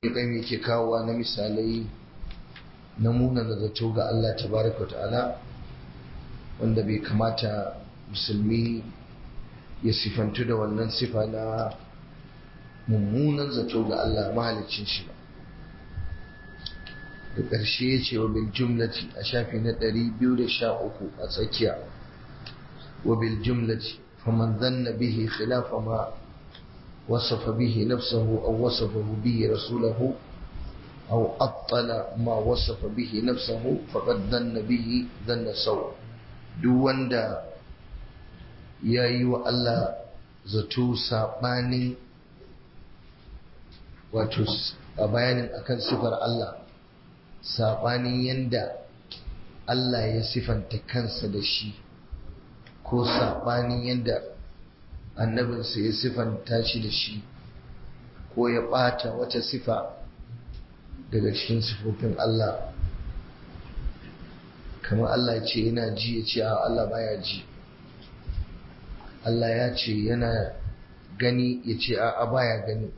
kai mai ke kawowa na misalai na munana zato ga Allah tabaraka wa ta'ala wanda bai kamata musulmi ya sifantu da wannan sifa na mummunan zato ga Allah mahalicin shi ba da ƙarshe ya ce wa bil jumlati a shafi na 213 a tsakiya wa bil jumlati faman zanna bihi khilafa ma wasafa bihi nafsahu aw wasafahu bihi rasulahu aw attala ma wasafa bihi nafsahu faqad dhanna bihi dhanna saw duk wanda yayi wa Allah zato sabanin wato a bayanin akan sifar Allah saɓanin yadda Allah ya sifanta kansa da shi ko saɓanin yadda annabinsa ya sifanta shi da shi ko ya ɓata wata sifa daga cikin sifofin Allah kamar Allah ce yana ji ya ce a Allah baya ji Allah ya ce yana gani ya ce a baya gani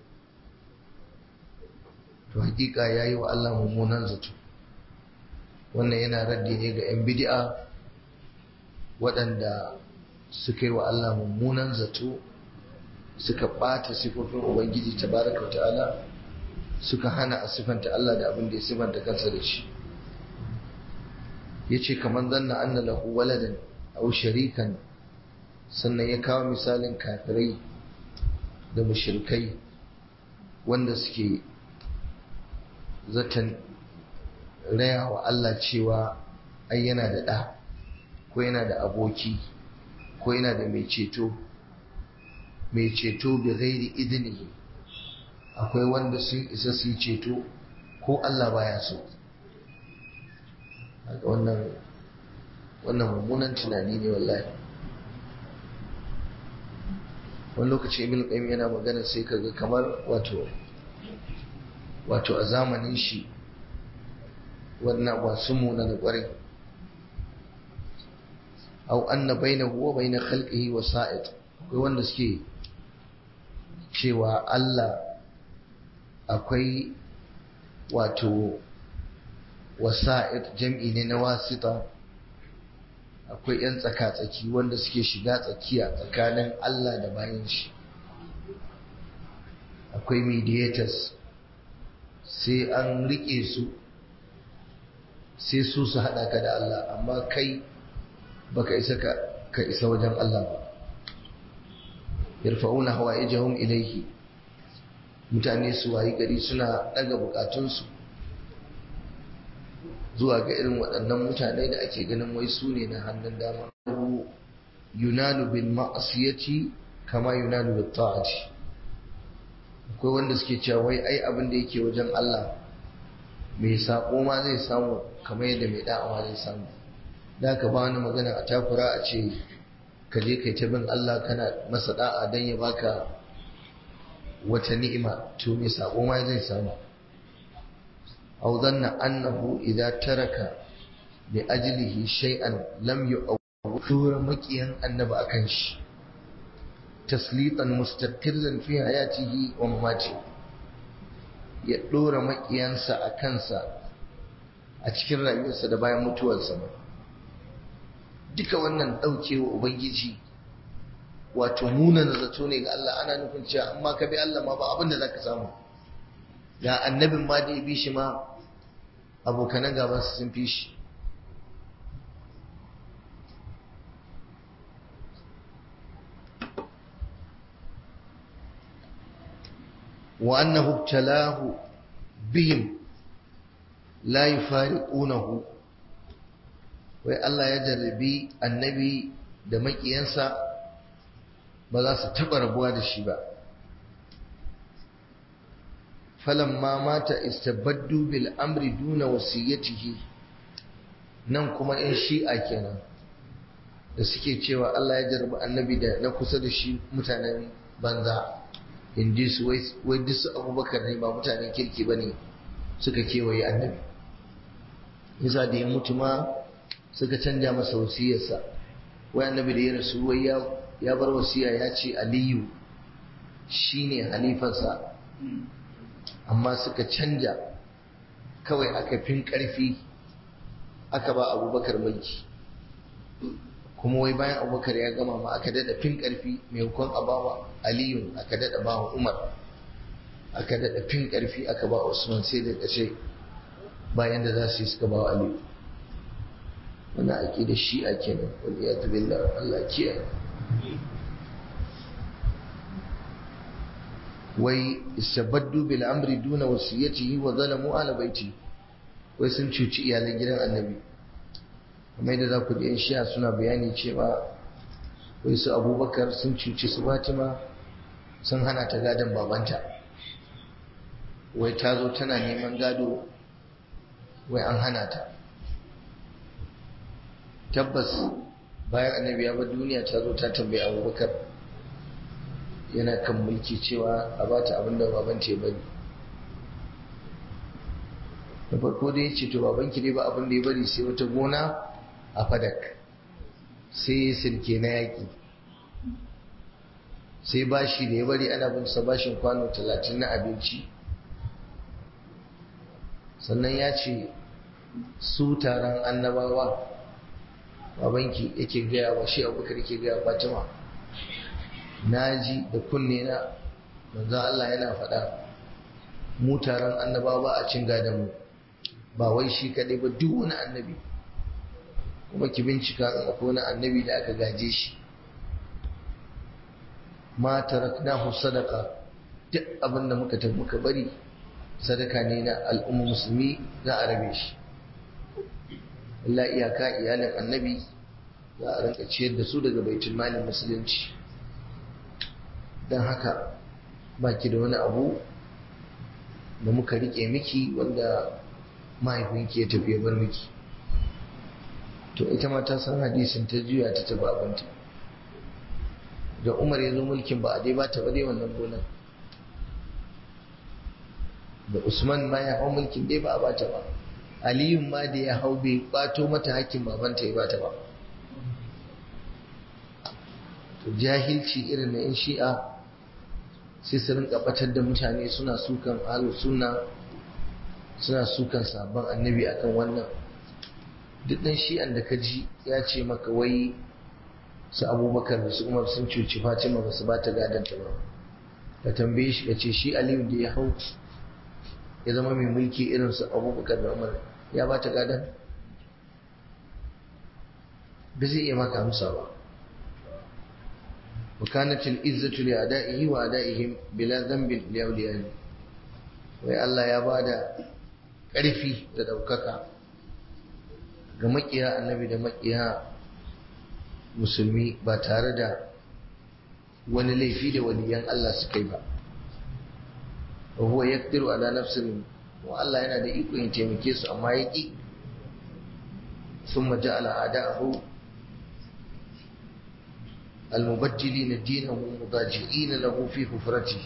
to hakika ya yi wa Allah mummunan zato wannan yana raddi ne ga 'yan bidi'a waɗanda suka yi wa Allah mummunan zato suka ɓata sifofin Ubangiji tabaraka wa ta'ala suka hana a sifanta Allah da abin da ya sifanta kansa da shi ya ce kamar zanna anna lahu waladan au sharikan sannan ya kawo misalin kafirai da mushrikai wanda suke zaton raya wa Allah cewa ai yana da ɗa ko yana da aboki ko yana da mai ceto mai ceto bi ghairi idnihi akwai wanda sun isa su yi ceto ko Allah baya so wannan wannan mummunan tunani ne wallahi wani lokaci ibn qayyim yana magana sai kaga kamar wato wato a zamanin shi wannan ba su muna da ƙwarai au anna bainahu wa bain khalqihi wasa'id akwai wanda suke cewa Allah akwai wato wasa'id jam'i ne na wasita akwai yan tsaka-tsaki wanda suke shiga tsakiya tsakanin Allah da bayan shi akwai mediators sai an rike su sai su su haɗa ka da Allah amma kai baka isa ka isa wajen Allah ba yarfa'una hawa'ijahum ilayhi mutane su wayi gari suna daga bukatunsu zuwa ga irin waɗannan mutane da ake ganin wai su ne na hannun dama yunalu bil ma'asiyati kama yunalu bil ta'ati akwai wanda suke cewa wai ai abin da yake wajen Allah mai sako ma zai samu kamar yadda mai da'awa zai samu da ka ba wani magana a takura a ce ka je kai ta bin Allah kana masa da'a don ya baka wata ni'ima to mai sako ma zai samu aw dhanna annahu idza taraka bi ajlihi shay'an lam yu'awwir maqiyan annabi akan shi taslitan mustaqirran fi hayatihi wa mamati ya dora makiyansa a kansa a cikin rayuwarsa da bayan mutuwarsa duka wannan daukewa ubangiji wato munana zato ne ga Allah ana nufin cewa amma ka bi Allah ma ba abin da zaka samu ga annabin ma da ya bi shi ma abokanan gabansa sun fi shi وأنه ابتلاه بهم لا يفارقونه wai Allah ya jarrabi annabi da makiyansa ba za su taɓa rabuwa da shi ba falamma mata istabaddu bil amri duna wasiyatihi nan kuma in shi'a kenan da suke cewa Allah ya jarrabi annabi da na kusa da shi mutanen banza in ji su wai duk su abubakar ne ba mutanen kirki ba ne suka kewaye annabi yasa da ya mutu ma suka canja masa wasiyarsa wai annabi da ya rasu wai ya bar wasiya ya ce aliyu shine halifarsa amma suka canja kawai aka fin ƙarfi aka ba abubakar mulki kuma wai bayan abubakar ya gama ma aka dada fin ƙarfi maimakon a bawa aliyu aka dada bawa umar aka dada fin ƙarfi aka ba usman sai da ƙashe bayan da za su yi suka bawa aliyu wani ake da shi a kenan wani ya tabi Allah kiyaye wai istabaddu bil amri duna wasiyatihi wa zalamu ala baiti wai sun cuci iyalan gidan annabi kamar yadda za ku ji shiya suna bayani cewa wai su abubakar sun cuci su fatima sun hana ta gadon babanta wai ta zo tana neman gado wai an hana ta tabbas bayan annabi ya bar duniya ta zo ta tambayi abubakar yana kan mulki cewa a ba ta abin da babanta ya bari da farko da ya ce to babanki dai ba abin da ya bari sai wata gona a fadak sai sirke na yaƙi sai bashi da ya bari ana bin sa bashin kwano talatin na abinci sannan ya ce su taron annabawa babanki yake gaya wa shi abubakar yake gaya fatima na ji da kunne na manzan Allah yana faɗa mu taron annabawa ba a cin gadon mu ba wai shi kaɗai ba duk wani annabi kuma ki bincika in akwai wani annabi da aka gaje shi ma taraknahu sadaka duk abin da muka tafi muka bari sadaka ne na al'umma musulmi za a rabe shi illa iyaka iyalin annabi za a rinka ciyar da su daga baitul malin musulunci don haka baki da wani abu da muka rike miki wanda mahaifinki ya tafi bar miki to ita ma ta san hadisin ta juya ta tafi abinta da umar ya zo mulkin ba a dai ba ta ba dai wannan gonar da usman ma ya hau mulkin dai ba a ba ta ba aliyun ma da ya hau bai kwato mata hakkin babanta ya ba ta ba to jahilci irin na 'yan shi'a sai su rinka batar da mutane suna sukan ahlus sunna suna sukan sabon annabi akan wannan duk dan shi'an da ka ji ya ce maka wai su abubakar da su umar sun cuci fatima ba su ba ta gadanta ba ka tambaye shi ka ce shi aliyu da ya hau ya zama mai mulki irin su abubakar da umar ya ba ta gadan ba zai iya maka amsa ba وكانت العزة لأدائه وأدائهم بلا ذنب لأوليائه wai Allah ya ba da ƙarfi da ɗaukaka ga maƙiya annabi da maƙiya musulmi ba tare da wani laifi da waliyan Allah suka yi ba wa huwa yaqdiru ala nafsin wa Allah yana da iko yin taimake su amma ya ƙi thumma ja'ala a'da'ahu المبجلين دينه مضاجئين له في حفرته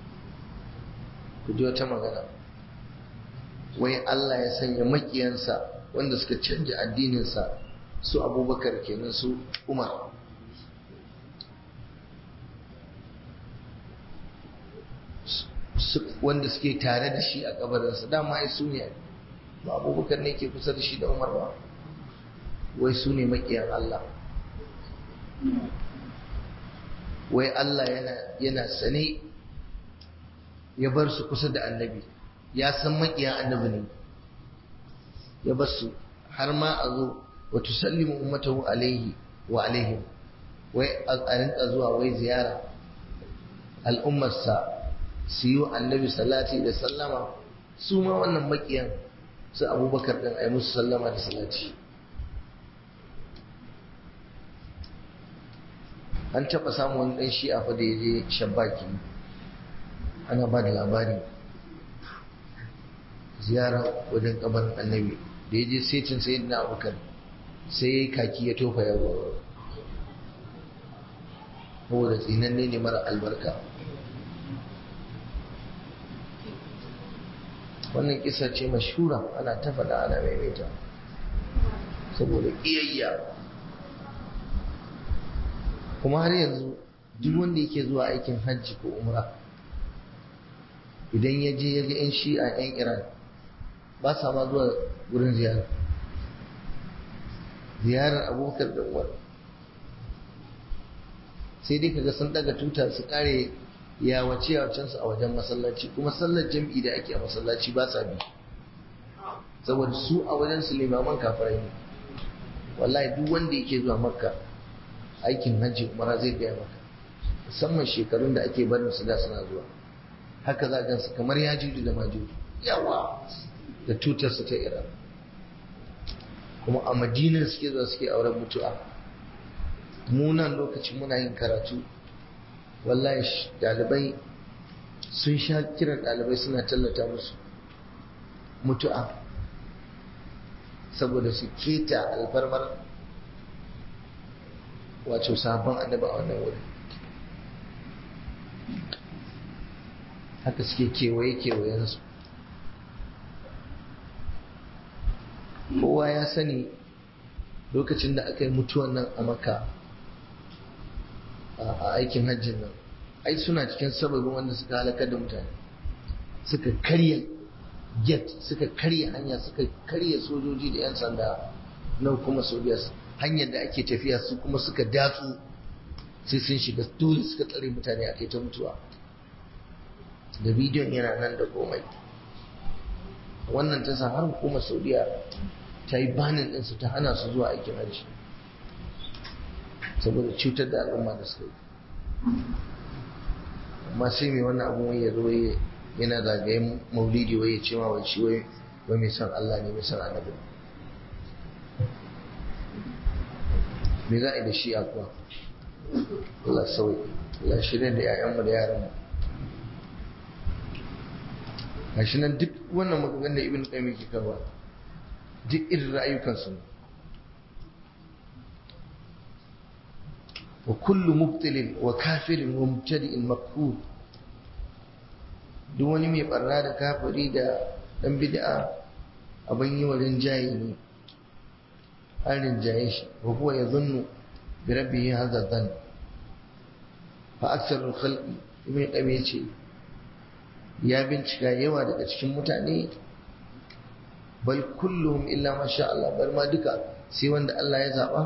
kuji wata magana wai Allah ya sanya makiyansa wanda suka canja addininsa su abubakar kenan su umar wanda suke tare da shi a kabarinsa dama ai su ne ba abubakar ne ke kusa da shi da umar ba wai su ne makiyan Allah wai Allah yana yana sane ya bar su kusa da annabi ya san makiyan annabi ne ya bar su har ma a zo wa tusallimu ummatahu alaihi wa alaihim wai a rinka zuwa wai ziyara al'ummarsa su yi annabi salati da sallama su ma wannan makiyan su abubakar din a yi musu sallama da salati an taɓa samun wani ɗan shi'a fa da ya je shabaki ana ba da labari ziyara wajen kabarin annabi da ya je setin sai na abokan sai ya yi kaki ya tofa yawa saboda tsinanne ne mara albarka wannan kisa ce mashura ana ta faɗa ana maimaita saboda ƙiyayya kuma har yanzu duk wanda yake zuwa aikin hajji ko umra idan ya je ya ga 'yan shi'a 'yan iran ba sa ma zuwa wurin ziyara ziyarar abokar da umar sai dai kaga sun daga tuta su kare ya wace yawacensu a wajen masallaci kuma sallar jam'i da ake a masallaci ba sa bi saboda su a wajen su limaman kafirai ne wallahi duk wanda yake zuwa makka aikin hajji umara zai gaya maka musamman shekarun da ake barin su da suna zuwa haka za gansu kamar ya juju da majuju yawa da tutar su ta iran kuma a madinar suke zuwa suke auren mutu'a munan lokacin muna yin karatu wallahi dalibai sun sha kiran dalibai suna tallata musu mutu'a saboda su keta alfarmar wato sabon annaba a wannan wurin haka suke kewaye-kewayensu kowa ya sani lokacin da aka yi mutuwan nan a maka a aikin hajjin nan ai suna cikin sababin wanda suka halakar da mutane suka karya get suka karya hanya suka karya sojoji da 'yan sanda na kuma sojas hanyar da ake tafiya su kuma suka datsu sai sun shiga dole suka tsare mutane a kai ta mutuwa da bidiyon yana nan da komai wannan ta sa har hukumar saudiya ta yi banin ɗinsu ta hana su zuwa aikin hajji saboda cutar da al'umma da suka yi amma sai mai wannan abun wai ya zo yana zagayen maulidi wai ya ce ma wai shi wai mai son Allah ne mai son annabi me za a yi da shi a kuwa Allah sauyi Allah shirya da 'ya'yanmu da yaranmu gashi nan duk wannan maganganun da ibn qayyim yake kawo duk irin ra'ayukansu ne wa kullu mubtilin wa kafirin wa mubtadi'in makhul duk wani mai barna da kafiri da dan bid'a abin yi wa rinjaye ne an rinjaye shi wa huwa yadhunnu bi rabbihi hadha dhann fa aktharul khalqi ibn qayyim yace ya bincika yawa daga cikin mutane bal kulluhum illa ma sha Allah bar ma duka sai wanda Allah ya zaba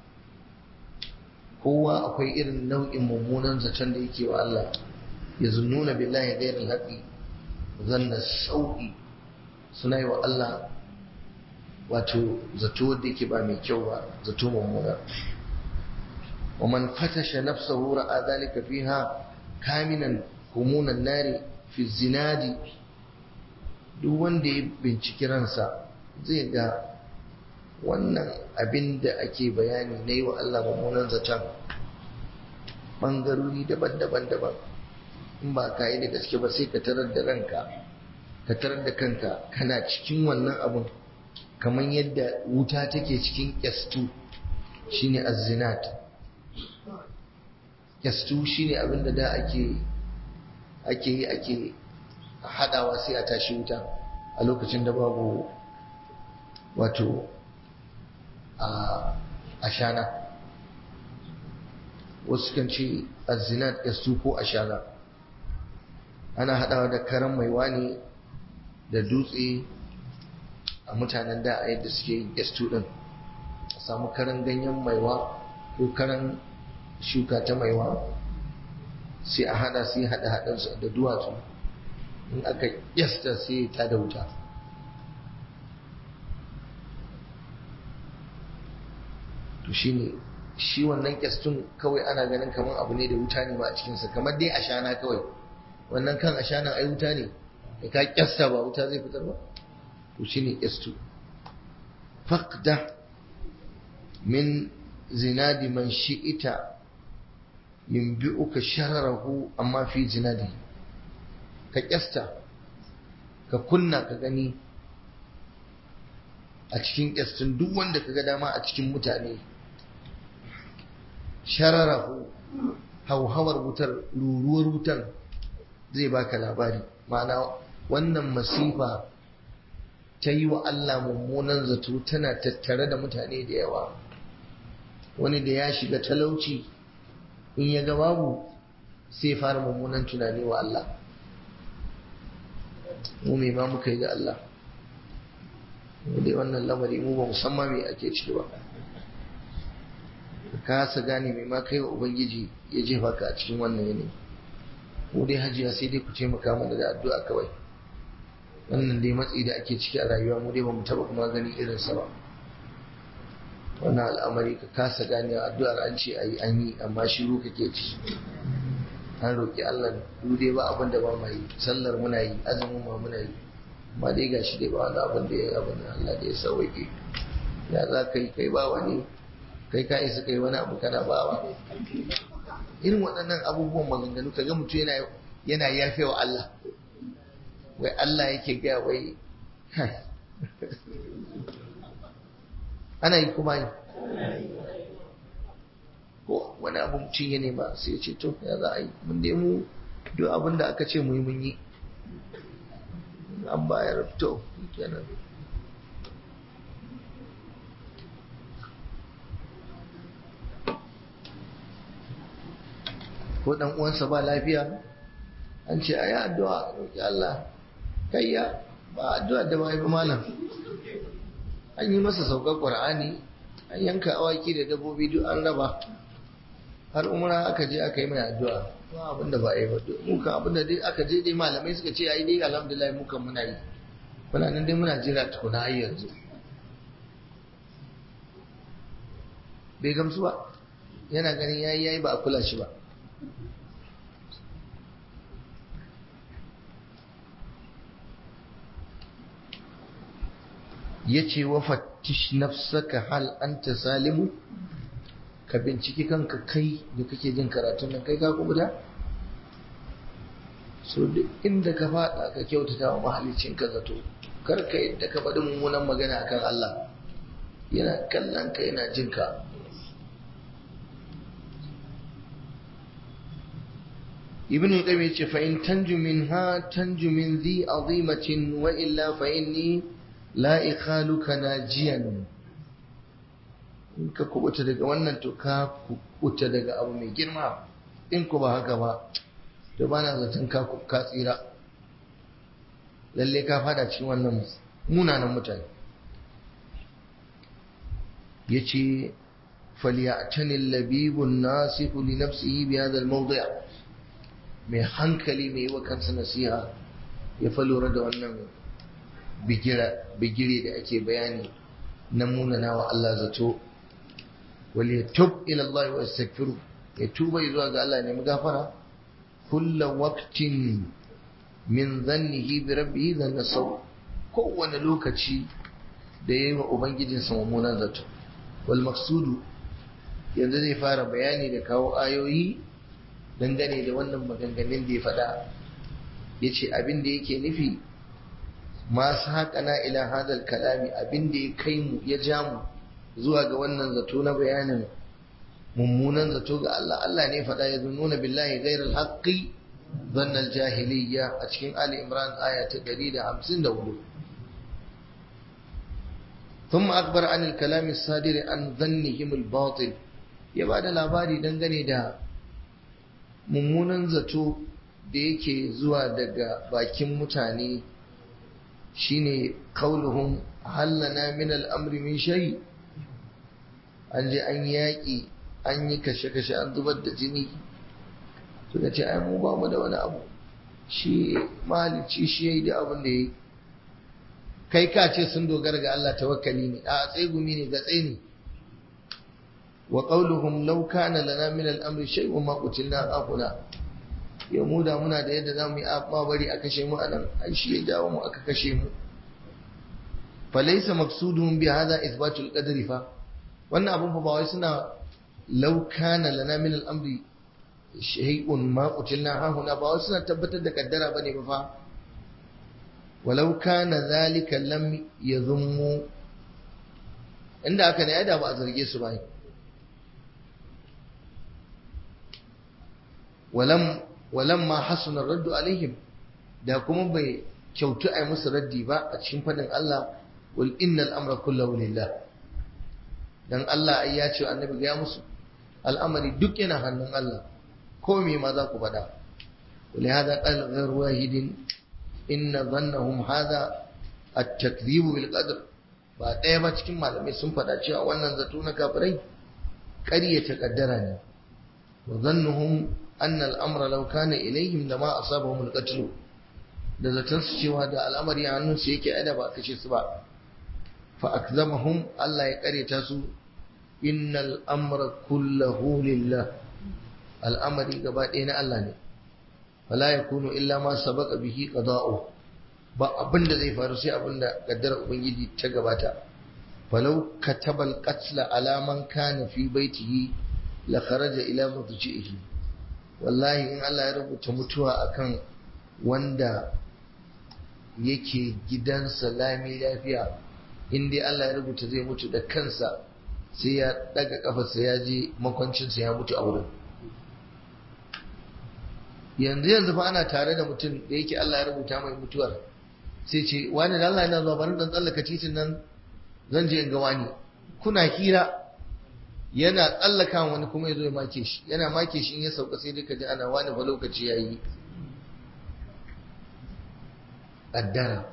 kowa akwai irin nau'in mummunan zaton da yake wa Allah ya zunnuna billahi ghairil haqi zanna sau'i suna yi wa Allah wato zato da yake ba mai kyau ba zato mummuna wa man fatasha nafsahu ra'a dhalika fiha kaminan humunan nari fi zinadi duk wanda ya binciki ransa zai ga wannan abin da ake bayani na yi wa Allah mummunan zaton ɓangarori daban-daban daban in ba ka yi da gaske ba sai ka tarar da ranka ka tarar da kanka kana cikin wannan abin kamar yadda wuta take cikin kyastu shine azzinat kyastu shine abin da da ake ake yi ake hadawa sai a tashi wuta a lokacin da babu wato a shana wasu kan ce azinat yastu ko ashana ana hadawa da karan mai wani da dutse a mutanen da a yadda suke yin yastu din a samu karan ganyen maiwa ko karan shuka ta maiwa sai a hada sai hada hadansu da duwatsu in aka yasta sai ta da wuta to shine shi wannan kyastun kawai ana ganin kamar abu ne da wuta ne ba a cikinsa kamar dai ashana kawai wannan kan ashana ai wuta ne da ka kyasta ba wuta zai fitar ba to shine kyastu faqda min zinadi man shi'ita yunbi'uka shararahu amma fi zinadi ka kyasta ka kunna ka gani a cikin kyastun duk wanda ka ga dama a cikin mutane shararahu hauhawar wutar ruruwar wutar zai baka labari ma'ana wannan masifa ta yi wa Allah mummunan zato tana tattare da mutane da yawa wani da ya shiga talauci in ya ga babu sai fara mummunan tunani wa Allah mu me ma muka yi ga Allah mu dai wannan lamari mu ba musamman me ake ciki ba ka kasa gane me ma kai wa ubangiji ya jefa ka a cikin wannan yanayi mu dai hajiya sai dai ku taimaka mana da addu'a kawai wannan dai matsi da ake ciki a rayuwa mu dai ba mu taba kuma gani irin sa ba wannan al'amari ka kasa gane addu'ar an ce ayi an yi amma shiru kake ci an roƙi Allah du dai ba abin da ba mu yi sallar muna yi azumin ma muna yi amma dai gashi dai ba wani abin da ya abin da Allah da ya sauke ya za ka yi kai ba wani kai ka isa kai wani abu kana ba wa irin waɗannan abubuwan maganganu ka ga mutum yana yana yafe wa Allah wai Allah yake gaya wai ana yi kuma yi ko wani abu mutum ya nema sai ya ce to ya za a yi mun dai mu duk abin da aka ce mu yi mun yi an bayar to kenan ko dan uwansa ba lafiya an ce ayi addu'a roki Allah kayya ba addu'a da ba yi ba malam an yi masa saukar Qur'ani an yanka awaki da dabbobi duk an raba har umra aka je aka yi mai addu'a ba abin da ba yi ba mu kan abin da dai aka je dai malamai suka ce ai dai alhamdulillah mu kan muna yi muna nan dai muna jira tukuna har yanzu bai gamsu ba yana ganin yayi yayi ba a kula shi ba yace wa fattish nafsaka hal anta salimu ka binciki kanka kai da kake jin karatun nan kai ka kubuta so duk inda ka fada ka kyautata wa mahalicin ka zato kar ka yadda ka faɗi mummunan magana akan Allah yana kallon ka yana jin ka ibn qayyim yace fa in tanju minha tanju min dhi azimatin wa illa fa inni la ikhaluka najiyan in ka kubuta daga wannan to ka kubuta daga abu mai girma in ku ba haka ba to bana zaton ka ka tsira lalle ka fada cikin wannan munanan mutane yace falyatani labibun nasihu li nafsihi bi hadha al-mawdi' mai hankali mai wa kansa nasiha ya fa lura da wannan bigire da ake bayani na munana wa Allah zato wal yatub ila Allah wa yastaghfiru ya tuba zuwa ga Allah ne gafara kullu waqtin min dhannihi bi rabbih dhanna saw kowane lokaci da yayi wa ubangijinsa mummunan zato wal maqsudu yanzu zai fara bayani da kawo ayoyi dangane da wannan maganganun da ya faɗa ya ce abin da yake nufi masu haƙana ila hadal kalami abin da ya kai mu ya ja mu zuwa ga wannan zato na bayanin mummunan zato ga Allah Allah ne faɗa ya nuna billahi gairar haƙƙi zannan jahiliya a cikin Ali Imran aya ta 154 ثم أخبر عن الكلام الصادر عن ظنهم الباطل ya ba da labari dangane da mummunan zato da yake zuwa daga bakin mutane shine kauluhum hallana min al'amri min shari an je an yaƙi an yi kashe-kashe an zubar da jini suka ce ai mu ba mu da wani abu shi malici shi ya yi da abin da ya yi kai ka ce sun dogara ga Allah tawakkali ne a tsegumi ne ga ne wa qauluhum law kana lana min al-amri shay'un ma qutilna aquna ya mu da muna da yadda zamu yi amma bari a kashe mu anan ai shi ya jawo mu aka kashe mu falaysa maqsuduhum bi hadha ithbatul qadri fa wannan abun fa ba wai suna law kana lana min al-amri shay'un ma qutilna hahuna ba wai suna tabbatar da kaddara bane ba fa walau kana zalika lam yazummu inda aka ne da ba a zarge su ba walam walamma hasuna raddu alaihim da kuma bai kyautu ai musu raddi ba a cikin fadin Allah wal innal amra kullahu lillah dan Allah ai ya ce annabi ga musu al'amari duk yana hannun Allah ko me ma za ku faɗa ولهذا قال غير واحد inna dhannahum hadha at-takdhib bil qadr ba ɗaya ba cikin malamai sun faɗa cewa wannan zato na kafirai ƙaryata kaddara ne wa dhannuhum anna al-amra law kana ilayhim lama asabahum al-qatl da zaton su cewa da al'amari a hannun su yake aida ba kashe su ba fa akzamahum Allah ya ƙaryata su innal amra kullahu lillah al'amari gaba ɗaya na Allah ne fala yakunu illa ma sabaqa bihi qada'u ba abin da zai faru sai abin da kaddara ubangiji ta gabata falau katabal qatla ala man kana fi baitihi la kharaja ila mudji'ihi wallahi in Allah ya rubuta mutuwa akan wanda yake gidansa lami lafiya in dai Allah ya rubuta zai mutu da kansa sai ya daga kafarsa ya je makwancinsa ya mutu a wurin yanzu yanzu fa ana tare da mutum da yake Allah ya rubuta mai mutuwar sai ce wani da Allah yana zuwa bari dan tsallaka titin nan zan je in ga wani kuna hira yana tsallaka wani kuma ya zo ya make shi yana make shi in ya sauka sai dai ka ji ana wani ba lokaci yayi qaddara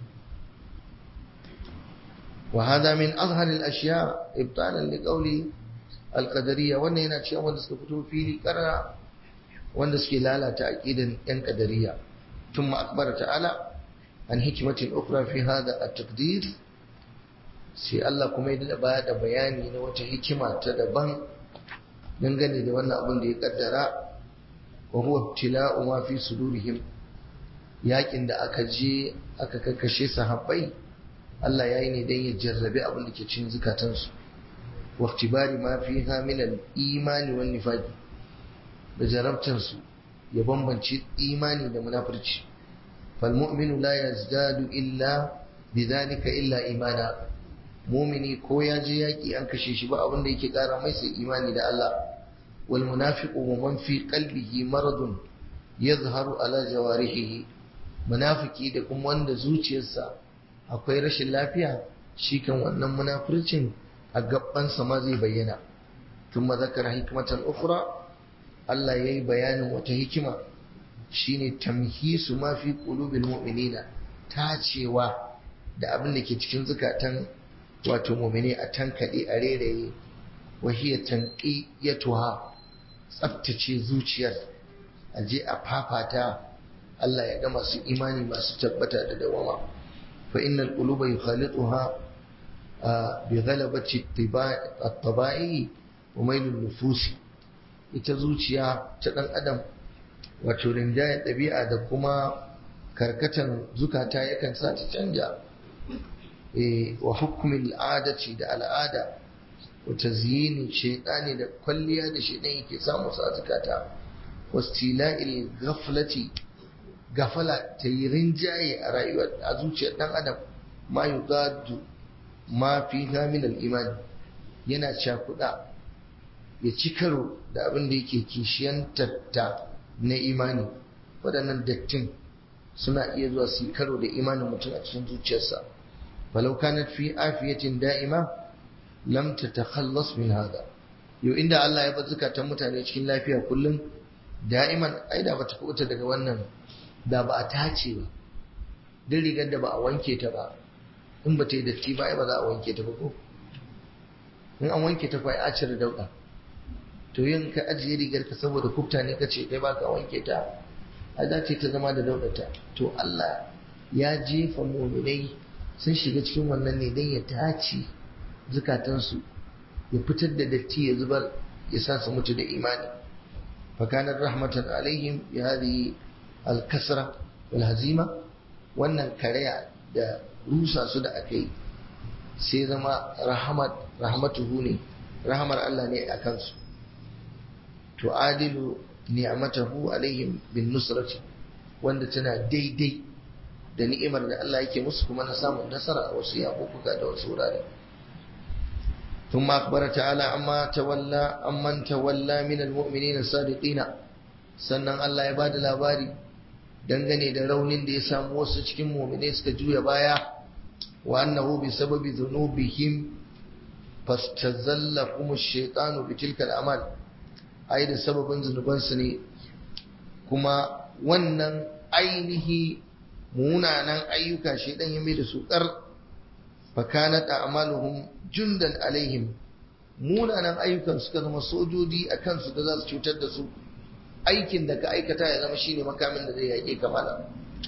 wa hada min azhar al ashya ibtalan li qawli al qadariyya wannan yana cewa wanda suka fito fili karara wanda suke lalata aqidan yan qadariyya ثم أخبر تعالى عن حكمة أخرى في هذا التقدير sai Allah kuma ya baya da bayani na wata hikima ta daban dangane da wannan abin da ya kaddara wa huwa ibtila'u ma fi sudurihim yakin da aka je aka kakkashe sahabbai Allah ya yi ne dan ya jarrabe abin da ke cikin zukatansu wa iktibari ma fiha min al-imani wan nifaqi da jarabtansu ya bambance imani da munafurci fal mu'minu la yazdadu illa bidhalika illa imana mumini ko ya je yaki an kashe shi ba abin da yake kara mai sai imani da Allah wal munafiqu man fi qalbihi maradun yadhharu ala jawarihi munafiki da kuma wanda zuciyarsa akwai rashin lafiya shi kan wannan munafircin a gabansa ma zai bayyana thumma zakara hikmatan ukhra Allah yayi bayanin wata hikima shine tamhisu ma fi qulubil mu'minina tacewa da abin da ke cikin zukatan wato mu'mini a tankade a reraye wa hiya tanqiyatuha tsaftace zuciyar a je a fafata Allah ya ga masu imani masu tabbata da dawama fa innal quluba yukhalituha bi ghalabati at-tabai wa mailun nufusi ita zuciya ta dan adam wato rinjayen ɗabi'a da kuma karkatan zukata yakan sa ta canja wa hukumin al'adaci da al'ada wa tazyini shaytani da kwalliya da shaytan yake samu sa zukata wastila'il ghaflati gafala ta yi rinjaye a rayuwar a zuciyar dan adam ma yugadu ma fi min al-iman yana cakuda ya ci karo da abin da yake kishiyantarta na imani waɗannan dattin suna iya zuwa su karo da imanin mutum a cikin zuciyarsa falau kanat fi afiyatin da'ima lam tatakhallas min hada yau inda Allah ya bar zukatan mutane cikin lafiya kullum da'iman ai da bata kubuta daga wannan da ba a tace ba duk rigar da ba a wanke ta ba in ba ta yi datti ba ai ba za a wanke ta ba ko in an wanke ta fa a cire dauɗa to yin ka ajiye rigar ka saboda kufta ne kace kai baka wanke ta a za ta zama da daudata to Allah ya jefa mu'minai sun shiga cikin wannan ne dan ya tace zukatansu ya fitar da datti ya zubar ya sa su mutu da imani fa kana rahmatan alaihim bi hadhihi al-kasra wal hazima wannan karaya da rusa su da akai sai zama rahmat rahmatuhu ne rahmar Allah ne a kansu tu'adilu ni'matahu alaihim bin nusrati wanda tana daidai da ni'imar da Allah yake musu kuma na samun nasara a wasu yakukuka da wasu wurare ثم أخبر تعالى أما تولى أمن تولى من المؤمنين الصادقين sannan Allah ya bada labari dangane da raunin da ya samu wasu cikin mu'minai suka juya baya wa annahu bi sababi dhunubihim fastazallahum ash-shaytanu bi tilka al-amal ai da sababin zunubansu ne kuma wannan ainihi munanan ayyuka shedan ya mai da su kar fakanat a'maluhum jundan alaihim munanan ayyukan suka zama sojoji a kansu da za su cutar da su aikin da ka aikata ya zama shine makamin da zai yake kamala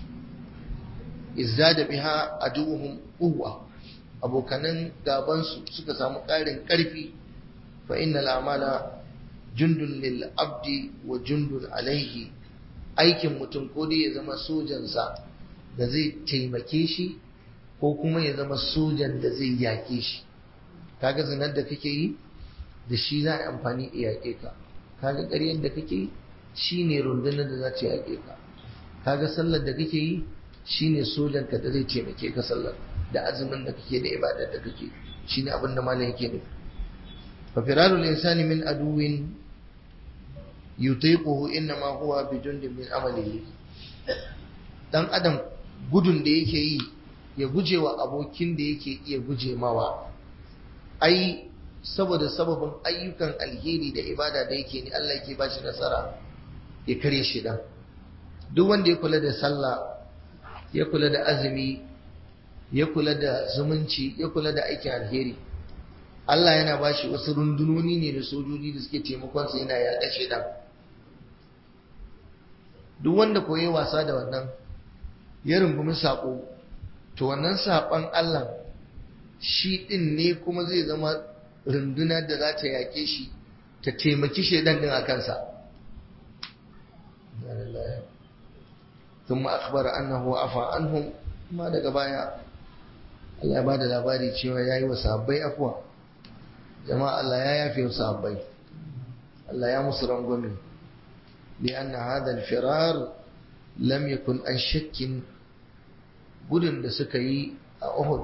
izdada biha aduhum quwwa abokanan gaban su suka samu ƙarin ƙarfi fa innal a'mala jundun lil abdi wa jundun alaihi aikin mutum ko dai ya zama sojansa da zai taimake shi ko kuma ya zama sojan da zai yake shi kaga zinar da kake yi da shi za a amfani a yaƙe ka kaga ƙaryar da kake yi shi ne rundunar da za ta yaƙe ka kaga sallar da kake yi shi ne sojan ka da zai taimake ka sallar da azumin da kake da ibadar da kake shi ne abin da malam yake nufi fa firarul insani min aduwin yutiquhu innama huwa bi jundin min amalihi dan adam gudun da yake yi ya guje wa abokin da yake iya guje mawa ai saboda sababin ayyukan alheri da ibada da yake ni Allah yake bashi nasara ya kare shi dan duk wanda ya kula da sallah ya kula da azumi ya kula da zumunci ya kula da aikin alheri Allah yana bashi wasu rundunoni ne da sojoji da suke taimakon sa yana yaƙa shi dan duk wanda koyi wasa da wannan ya rungumi sako to wannan saɓon Allah shi ɗin ne kuma zai zama runduna da za ta yaƙe shi ta taimaki shaidan ɗin a kansa ثم أخبر أنه عفى عنهم ما daga baya Allah ya bada labari cewa yayi wa sahabbai afwa jama'a Allah ya yafe wa sahabbai Allah ya musu rangwame لأن هذا الفرار لم يكن عن شك gudun da suka yi a Uhud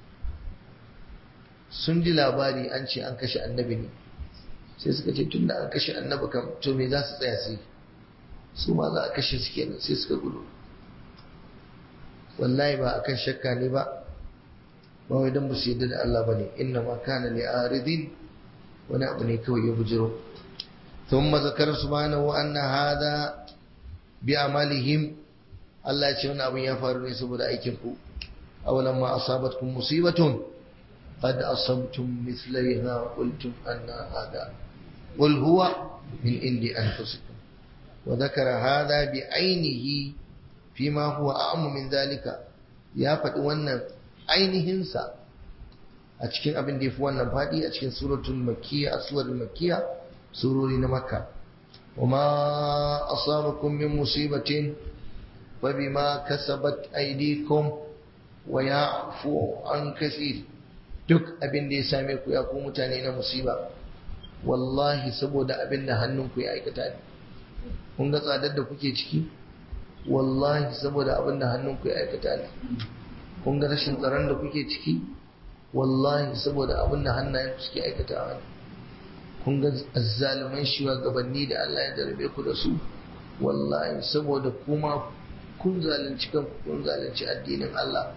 sun ji labari an ce an kashe annabi ne sai suka ce tun da an kashe annabi kam to me za su tsaya sai su ma za a kashe su kenan sai suka gudu wallahi ba akan shakka ne ba ba wai dan ba su yadda da Allah bane inna ma kana li aridin wani abu ne kawai ya bujiro thumma zakara subhanahu anna hadha bi amalihim Allah ya ce wani abin ya faru ne saboda aikin ku awalan ma asabatkum musibatun qad asabtum mithlaiha qultum anna hada qul huwa min indi anfusikum wa dhakara hadha bi ainihi fima huwa a'mu min dhalika ya faɗi wannan ainihin sa a cikin abin da yafi wannan faɗi a cikin suratul makkiyya a suratul makkiyya surori na makka وما أصابكم من مصيبة فبما كسبت أيديكم ويعفو عن كثير duk abin da ya same ku ya ku mutane na musiba wallahi saboda abin da hannunku ya aikata ne kun ga tsadar da kuke ciki wallahi saboda abin da hannunku ya aikata ne kun ga rashin tsaron da kuke ciki wallahi saboda abin da hannayenku suke aikata ne kun ga azzaluman shugabanni da Allah ya darbe ku da su wallahi saboda kuma kun zalunci kanku kun zalunci addinin Allah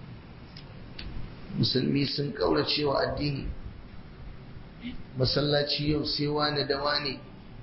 musulmi sun kaurace wa addini masallaci yau sai wani da wani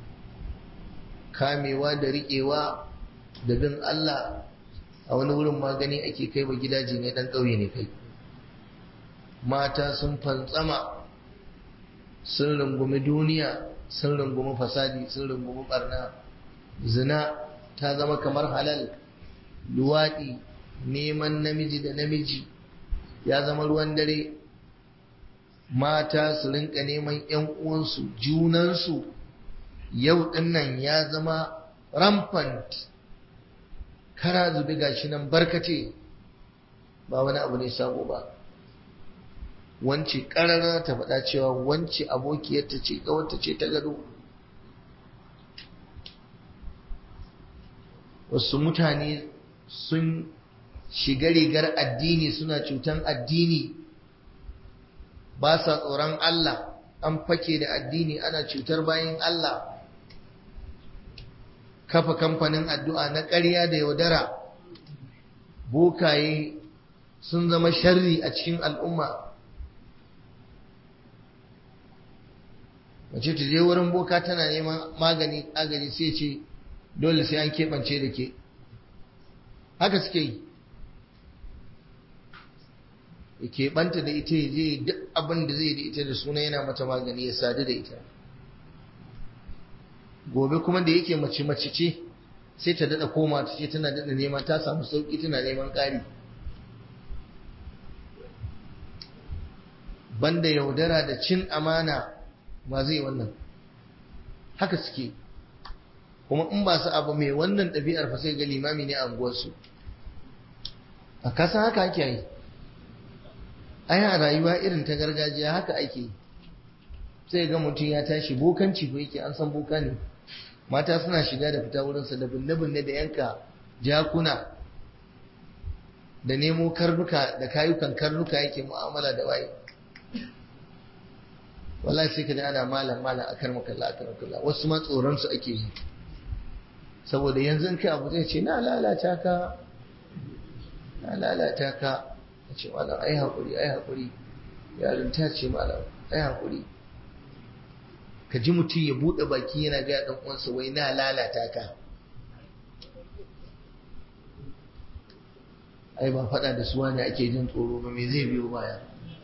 kamewa da riƙewa da bin Allah a wani wurin magani ake kai wa gidaje ne dan ƙauye ne kai mata sun fantsama sun rungumi duniya sun rungumi fasadi sun rungumi barna zina ta zama kamar halal luwaɗi neman namiji da namiji ya zama ruwan dare mata su rinka neman ‘yan uwansu junansu yau dinnan ya zama rampant kara zubi gashi nan barkace ba wani abu ne sabo ba wance ƙarara ta faɗa cewa wance abokiyarta ce ƙawarta ce ta gado wasu mutane sun shiga rigar addini suna cutan addini ba sa tsoron Allah an fake da addini ana cutar bayan Allah kafa kamfanin addu'a na ƙarya da yaudara bokaye sun zama sharri a cikin al'umma mace ta je wurin boka tana neman magani agaji sai ce dole sai an keɓance da ke haka suke yi ya keɓanta da ita ya je duk abin da zai da ita da suna yana mata magani ya sadu da ita gobe kuma da yake mace mace ce sai ta daɗa koma ta ce tana daɗa neman ta samu sauƙi tana neman ƙari banda yaudara da cin amana ba zai wannan haka suke kuma in ba su abu mai wannan ɗabi'ar fa sai ga limami ne a unguwarsu a kasa haka ake yi ai a rayuwa irin ta gargajiya haka ake sai ga mutum ya tashi bokanci ko yake an san boka ne mata suna shiga da fita wurinsa da binne-binne da yanka jakuna da nemo karnuka da kayukan karnuka yake mu'amala da waye wallahi sai ka ji ana malam malam akar makalla akar makalla wasu ma tsoron su ake yi saboda yanzu in kai abu zai ce na lalata ka na lalata ka a ce malam ai haƙuri ai haƙuri yarinta ce malam ai haƙuri ka ji mutum ya buɗe baki yana gaya ɗan uwansa wai na lalata ka ai ba faɗa da suwa ne ake jin tsoro ba me zai biyo baya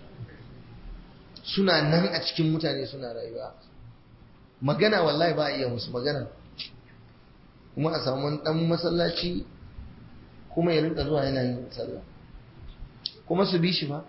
suna nan a cikin mutane suna rayuwa magana wallahi ba a iya musu magana kuma a samu ɗan masallaci kuma ya rinka zuwa yana yin sallah kuma su bi shi ba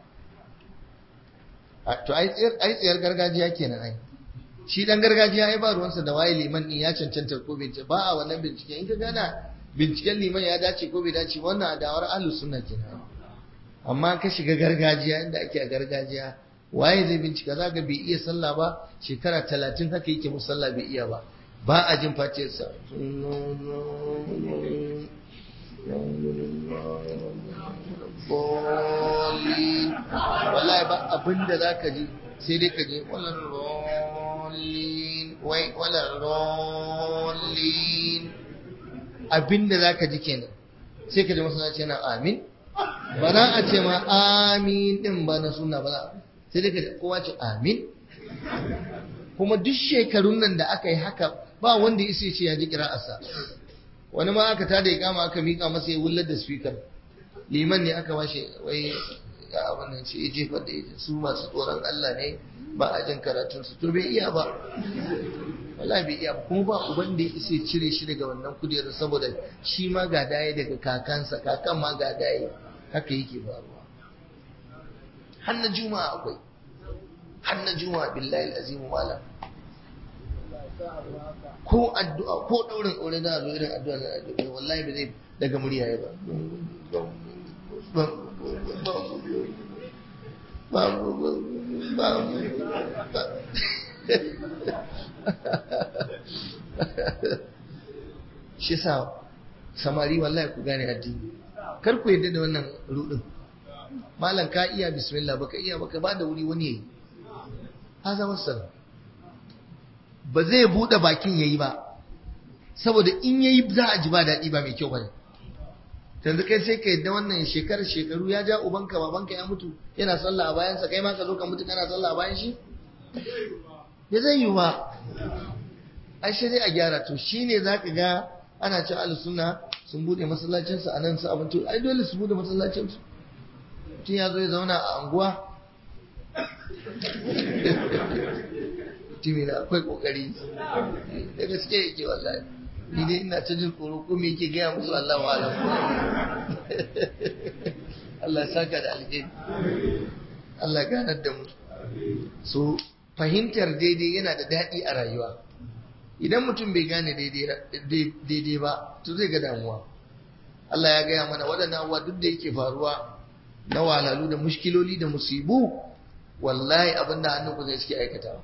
to ai tsayar gargajiya kenan ai shi dan gargajiya ai ba ruwansa da waye liman din ya cancanta ko bai ba a wannan bincike in ka gana binciken liman ya dace ko bai dace wannan adawar ahlus sunna kenan amma ka shiga gargajiya inda ake a gargajiya waye zai bincika zaka bai iya sallah ba shekara talatin haka yake musalla bai iya ba ba a jin faciyarsa wallahi ba abinda za ka ji sai dai ka je wallan rollin wai wallan rollin abinda za ka ji kenan sai ka ji masallaci yana amin ba za a ce ma amin din ba na suna ba sai dai ka ji kowa ce amin kuma duk shekarun nan da aka yi haka ba wanda ya ce ya ji kira'arsa wani ma aka tada ikama aka mika masa ya wullar da speaker liman ne aka washe wai ga abin nan ce ya jefar da ita su masu tsoron Allah ne ba a jin karatun su to bai iya ba wallahi bai iya ba kuma ba uban da ya isa cire shi daga wannan kujerar saboda shi ma ga daye daga kakansa kakan ma ga daye haka yake faruwa har na juma'a akwai har na juma'a billahi azimu malam ko addu'a ko daurin aure da zo irin addu'a na addu'a wallahi ba zai daga murya ya ba ba ba ba shi sa samari wallahi ku gane addini kar ku yadda da wannan rudin malam ka iya bismillah baka iya baka ba da wuri wani yayi haza wassalam ba zai bude bakin yayi ba saboda in yayi za a ji ba daɗi ba mai kyau bane yanzu kai sai ka yadda wannan shekarar shekaru ya ja ubanka babanka ya mutu yana sallah a bayansa kai ma ka zo ka mutu kana sallah a bayan shi ya zai yi ba ai sai dai a gyara to shine zaka ga ana ci ahlus sunna sun bude masallacinsu a nan su abin to ai dole su bude masallacinsu mutum ya zo ya zauna a anguwa mutumi na akwai kokari da gaske yake wallahi ni dai ina ta jin tsoro ko me yake gaya musu Allah wa alam Allah saka da alheri Allah ganar da mu so fahimtar daidai yana da daɗi a rayuwa idan mutum bai gane daidai ba to zai ga damuwa Allah ya gaya mana waɗannan abubuwa duk da yake faruwa na walalu da mushkiloli da musibu wallahi abinda hannunku zai suke aikatawa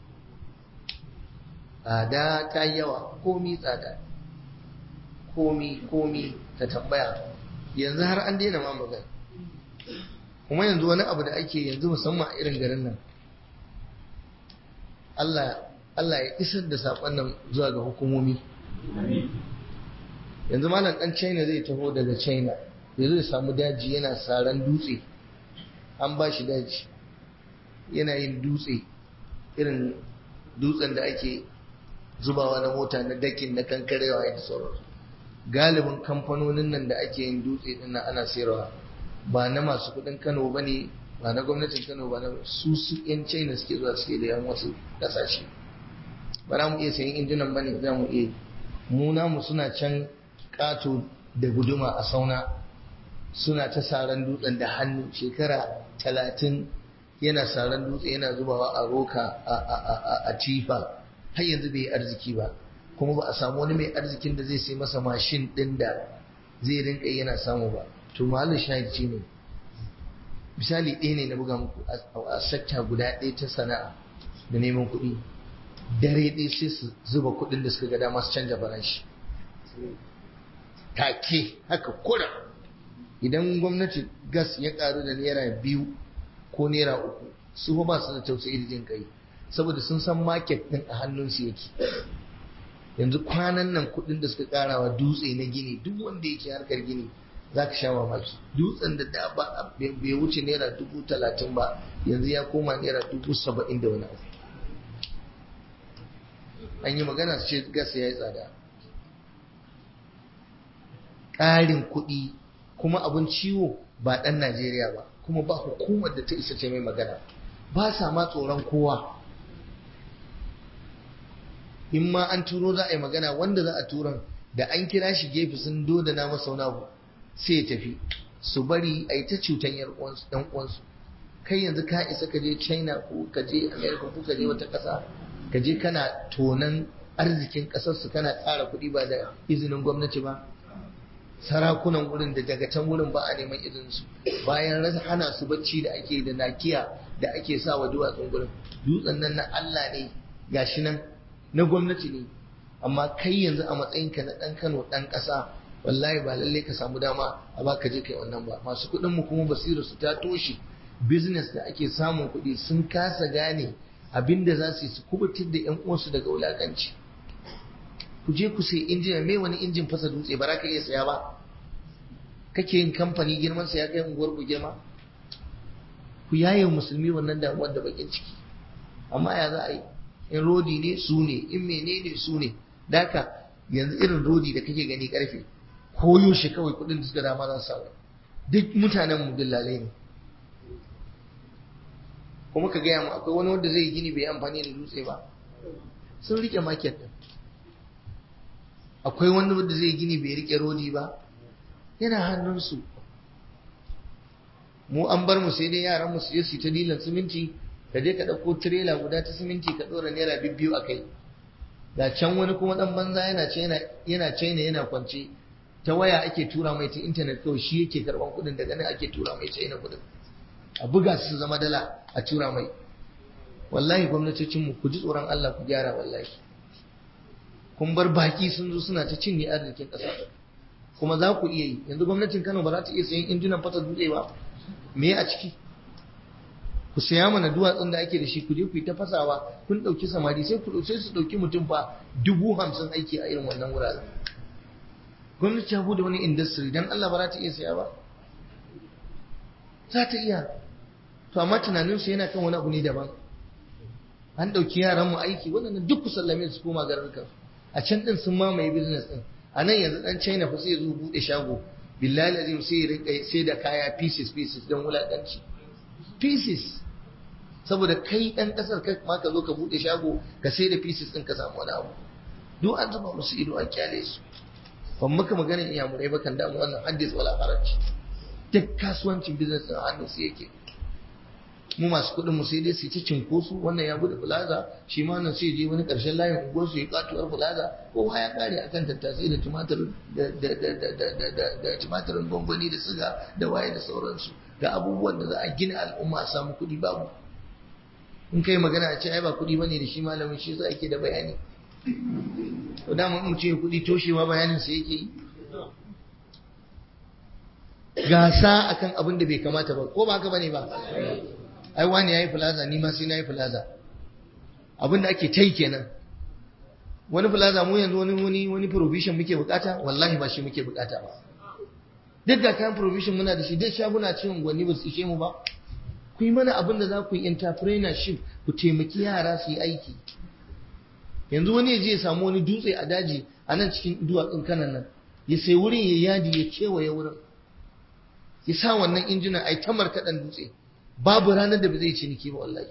tsada ta yawa komi tsada komi komi ta tambaya yanzu har an daina ma magana kuma yanzu wani abu da ake yanzu musamman a irin garin nan Allah Allah ya isar da saƙon nan zuwa ga hukumomi yanzu malam ɗan China zai taho daga China ya zo ya samu daji yana saran dutse an ba shi daji yana yin dutse irin dutsen da ake zubawa na mota na dakin na kankarewa da sauransu galibin kamfanonin nan da ake yin dutse din ana sayarwa ba na masu kudin Kano ba ne ba na gwamnatin Kano ba na su su yan China suke zuwa suke da yan wasu kasashe ba za mu iya sayan injinan ba ne za mu iya mu namu suna can kato da guduma a sauna suna ta saran dutsen da hannu shekara talatin yana saran dutse yana zubawa a roka a tifa har yanzu bai yi arziki ba kuma ba a samu wani mai arzikin da zai sai masa mashin ɗin da zai rinka yana samu ba to mahallin shahid ce ne misali ɗaya ne na buga muku a sakta guda ɗaya ta sana'a da neman kuɗi dare ɗaya sai su zuba kuɗin da suka ga dama su canja farashi take haka kura idan gwamnati gas ya karu da naira biyu ko naira uku su ba su da tausayi da jin kai saboda sun san market din a hannunsu yake yanzu kwanan nan kudin da suka karawa dutse na gini duk wanda yake harkar gini za ka sha mamaki dutsen da da ba bai wuce naira dubu talatin ba yanzu ya koma naira dubu saba'in da wani abu an yi magana su ce gas ya yi tsada ƙarin kuɗi kuma abin ciwo ba ɗan Najeriya ba kuma ba hukumar da ta isa ce mai magana ba sa ma tsoron kowa in ma an turo za a yi magana wanda za a turan da an kira shi gefe sun doda na masa wani abu sai ya tafi su bari a yi ta cutan yan uwansu kai yanzu ka isa ka je china ko ka je america ko ka je wata ƙasa ka je kana tonan arzikin ƙasarsu kana tsara kuɗi ba da izinin gwamnati ba sarakunan wurin da daga can wurin ba a neman izinsu bayan rasa hana su bacci da ake da nakiya da ake sa wa duwatsun gurin dutsen nan na Allah ne gashi nan na gwamnati ne amma kai yanzu a matsayinka na ɗan Kano ɗan ƙasa wallahi ba lalle ka samu dama a baka je kai wannan ba masu kuɗin mu kuma basirar su ta toshe business da ake samun kuɗi sun kasa gane abinda za su yi su kubutar da ƴan uwansu daga wulakanci ku je ku sai injina mai wani injin fasa dutse ba za ka iya saya ba kake yin kamfani girman sa ya kai unguwar ku girma ku yaye musulmi wannan damuwar da bakin ciki amma ya za a yi in rodi ne su ne in menene su ne daka yanzu irin rodi da kake gani karfe koyo shi kawai kudin da suka dama za su samu duk mutanen mu dillalai ne kuma ka gaya mu akwai wani wanda zai gini bai amfani da dutse ba sun rike market din akwai wani wanda zai gini bai rike rodi ba yana hannunsu mu an bar mu sai dai yaran mu su je su ta dilan siminti ka je ka ɗauko tirela guda ta siminti ka ɗora naira bibbiyu a kai ga can wani kuma ɗan banza yana china yana china yana kwance ta waya ake tura mai ta intanet kawai shi yake karɓan kuɗin daga nan ake tura mai china kuɗin a buga su zama dala a tura mai wallahi gwamnatocinmu ku ji tsoron Allah ku gyara wallahi kun bar baki sun zo suna ta cinye arzikin ƙasa kuma za ku iya yi yanzu gwamnatin Kano ba za ta iya sayan injinan fasa dutse ba me a ciki ku saya mana duwatsun da ake da shi ku je ku yi ta fasawa kun ɗauki samari sai ku sai su ɗauki mutum fa dubu hamsin aiki a irin wannan wuraren gwamnati ta bude wani industry dan Allah ba za ta iya saya ba za ta iya to amma tunaninsu yana kan wani abu ne daban an ɗauki yaran mu aiki waɗannan duk ku sallame su koma garurukan a can ɗin sun mamaye business ɗin a nan yanzu ɗan china fa sai zo buɗe shago billahi lazim sai ya rinka sai da kaya pieces pieces don wulaƙanci pieces saboda kai ɗan ƙasar kai ma ka zo ka buɗe shago ka sai da pieces ɗin ka samu wani abu duk an zuba musu ido an kyale su ban maka maganin iyamurai ba kan damu wannan haddis wala haraji duk kasuwancin business ɗin hannun su yake mu masu kuɗin mu sai dai su ci cinkoso wannan ya bude plaza shi ma nan sai je wani ƙarshen layin unguwar su ya katuwar plaza kowa ya kare akan tattasai da tumatir da da da da da da da da tumatirin gwangwani da siga da waye da sauransu ga abubuwan da za a gina al'umma a samu kuɗi babu in kai magana a ce ai ba kuɗi bane da shi malamin shi yasa ake da bayani to da mun ce kuɗi toshewa bayanin sa yake yi gasa akan abin da bai kamata ba ko ba haka bane ba ai wani yayi plaza ni ma sai nayi plaza abinda ake tai kenan wani plaza mu yanzu wani wani wani provision muke bukata wallahi ba shi muke bukata ba duk da kayan provision muna da shi duk shaguna cikin gwani ba su ishe mu ba ku yi mana abin da za ku yi entrepreneurship ku taimaki yara su yi aiki yanzu wani ya je ya samu wani dutse a daji a nan cikin duwatsun kanan nan ya sai wurin ya yadi ya kewaye wurin ya sa wannan injinan ai ta markaɗan dutse babu ranar da ba zai ciniki ba wallahi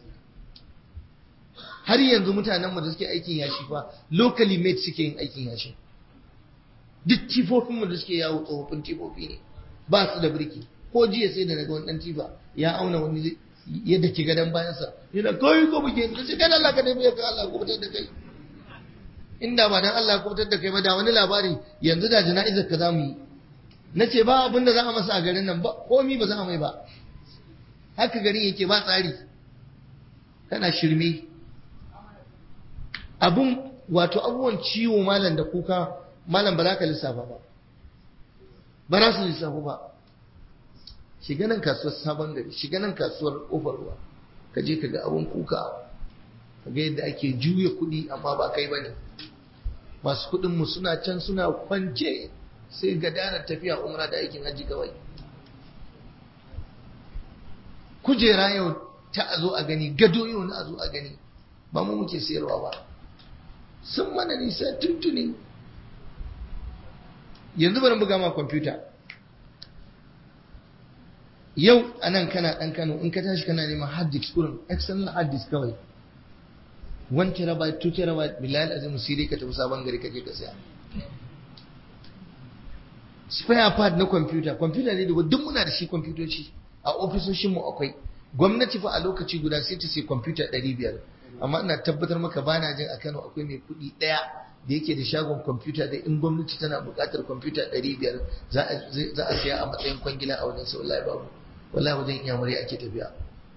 har yanzu mutanen mu da suke aikin yashi fa locally made suke yin aikin yashi duk tifofin mu da suke yawo tsofaffin tifofi ne ba su da birki ko jiya sai da naga wani dan tifa ya auna wani yadda ke gadon bayansa yana kai ko buge da shi kan Allah ka nemi ya ka Allah ko fitar da kai inda ba dan Allah ko fitar da kai ba da wani labari yanzu da jana'izar ka zamu yi nace ba abin da za a masa a garin nan ba komi ba za a mai ba haka garin yake ba tsari kana shirme abun wato abubuwan ciwo malam da kuka malam ba za ka lissafa ba ba za su lissafa ba shiga nan kasuwar sabon gari shiga nan kasuwar kofar ruwa ka je ka ga abun kuka ka ga yadda ake juya kuɗi amma ba kai ba ne masu kuɗin mu suna can suna kwance sai ga danar tafiya umra da aikin hajji kawai kujera yau ta a zo a gani gado yau na a zo a gani ba mu muke sayarwa ba sun mana nisa tuntuni yanzu bari buga ma kwamfuta yau a nan kana ɗan kano in ka tashi kana neman hard disk kurin external hard disk kawai 1 terabyte 2 terabyte bilal azim sirri ka tafi sabon gari kaje ka saya spare part na kwamfuta kwamfuta ne da duk muna da shi kwamfutoci a ofisoshin mu akwai gwamnati fa a lokaci guda sai ta sai kwamfuta 500 amma ina tabbatar maka bana jin a Kano akwai mai kuɗi ɗaya da yake da shagon kwamfuta da in gwamnati tana buƙatar kwamfuta 500 za a siya a matsayin kwangila a wajen sau wallahi babu wallahi wajen iyamurai ake tafiya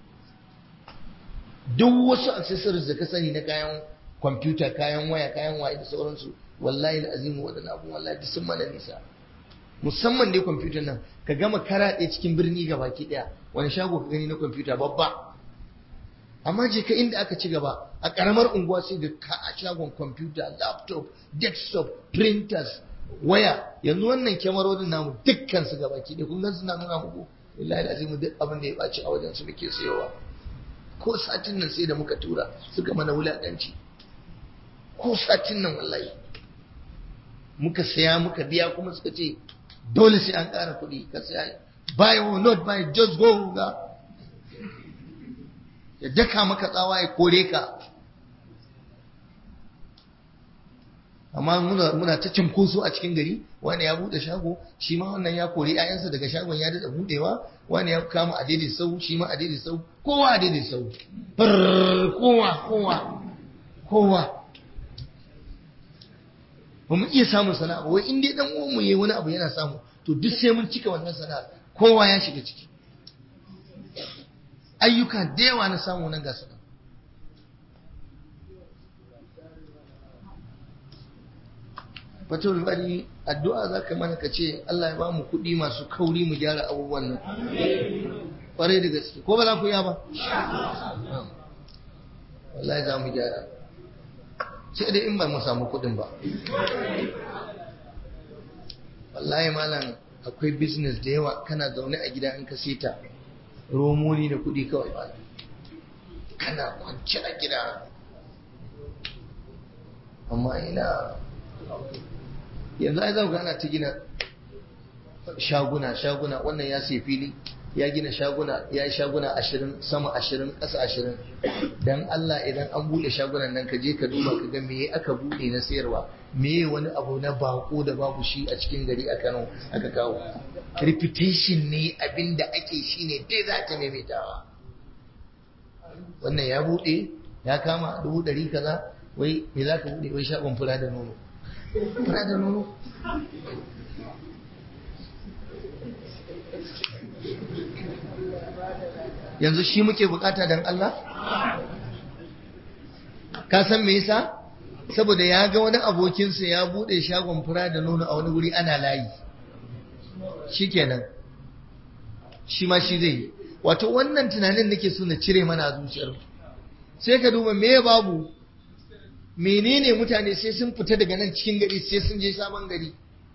duk wasu accessories da ka sani na kayan kwamfuta kayan waya kayan waye da sauransu wallahi azimu waɗannan abubuwan wallahi duk sun mana nisa musamman dai kwamfutar nan ka gama karaɗe cikin birni ga baki ɗaya wani shago ka gani na kwamfuta babba amma je ka inda aka ci gaba a ƙaramar unguwa sai da ka a shagon kwamfuta laptop desktop printers waya yanzu wannan kyamarorin namu dukkan su gaba ki ɗaya kun gan suna nuna muku wallahi azimu duk abin da ya ɓaci a wajen su muke sayowa ko satin nan sai da muka tura suka mana wulaƙanci ko satin nan wallahi muka saya muka biya kuma suka ce dole sai an ƙara kuɗi ka saya buy or not buy just go ga ya daka maka tsawa ya kore ka amma muna muna ta cinkoso a cikin gari wani ya bude shago shi ma wannan ya kore 'ya'yansa daga shagon ya dada budewa wani ya kama a daidai sau shi ma a daidai sau kowa a daidai sau kowa kowa kowa ba mu iya samun sana'a wai in dai dan uwan mu yayi wani abu yana samu to duk sai mun cika wannan sana'a kowa ya shiga ciki ayyuka da yawa na samu nan gasa fatul bari addu'a zaka mana ka ce Allah ya ba mu kuɗi masu kauri mu gyara abubuwan nan kwarai da gaske ko ba za ku iya ba wallahi za mu gyara sai dai in ba mu samu kuɗin ba wallahi malam akwai business da yawa kana zaune a gida in ka sita romoni da kuɗi kawai malam kana kwanci a gida amma ina yanzu ai zan ana ta gina shaguna shaguna wannan ya sai fili ya gina shaguna ya yi shaguna ashirin sama ashirin ƙasa ashirin don Allah idan an buɗe shagunan nan ka je ka duba ka ga me aka buɗe na sayarwa me wani abu na bako da babu shi a cikin gari a Kano aka kawo reputation ne abin da ake shi ne dai za ta maimaitawa wannan ya buɗe ya kama dubu ɗari kaza wai me za ka buɗe wai shagon fura da nono fura da nono yanzu shi muke bukata don Allah? Ka san me yasa? Saboda ya ga wani abokinsa ya bude shagon fura da nono a wani wuri ana layi. Shi kenan. Shi ma shi zai Wato wannan tunanin nake so na cire mana a zuciyar. Sai ka duba me babu menene mutane sai sun fita daga nan cikin gari sai sun je sabon gari.